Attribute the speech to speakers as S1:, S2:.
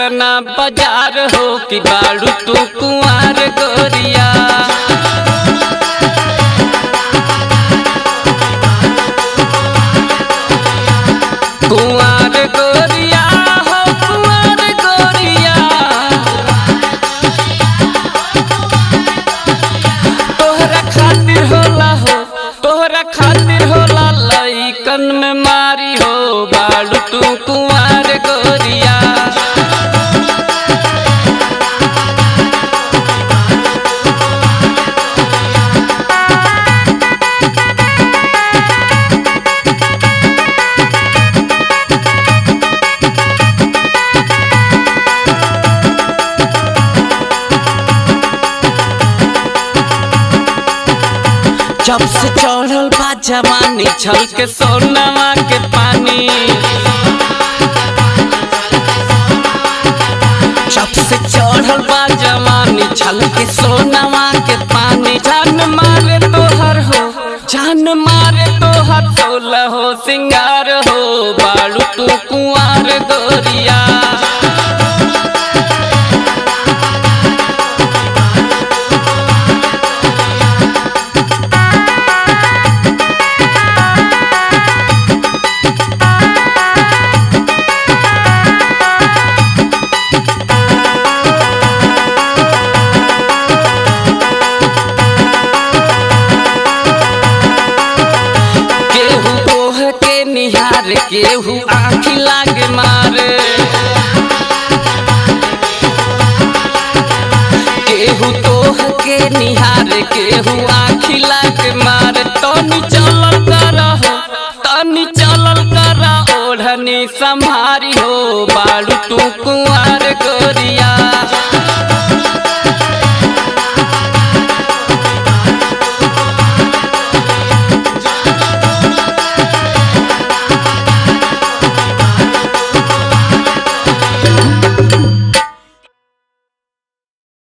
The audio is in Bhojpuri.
S1: पटना बाजार हो कि बाड़ू तू कुंवार गोरिया कुंवार गोरिया हो कुंवार गोरिया तोहरा खातिर होला हो तोहरा खातिर होला लइकन में मारी हो बाड़ू तू कुंवार गोरिया जब से चढ़ल बा जवानी छल के सोनवा के पानी जब से चढ़ल बा जवानी छल के सोनवा के पानी जान मारे तोहर हो जान मारे तोहर सोलह हो सिंगार हो बालू तू कुंवार गोरिया केहू ओह के निहार केहू आँखी लागे मारे केहू तोह के निहार केहू आँखी लागे मारे तनी चलल कर हो तनी चलल कर ओढ़नी संभारी हो बालू तू कुआं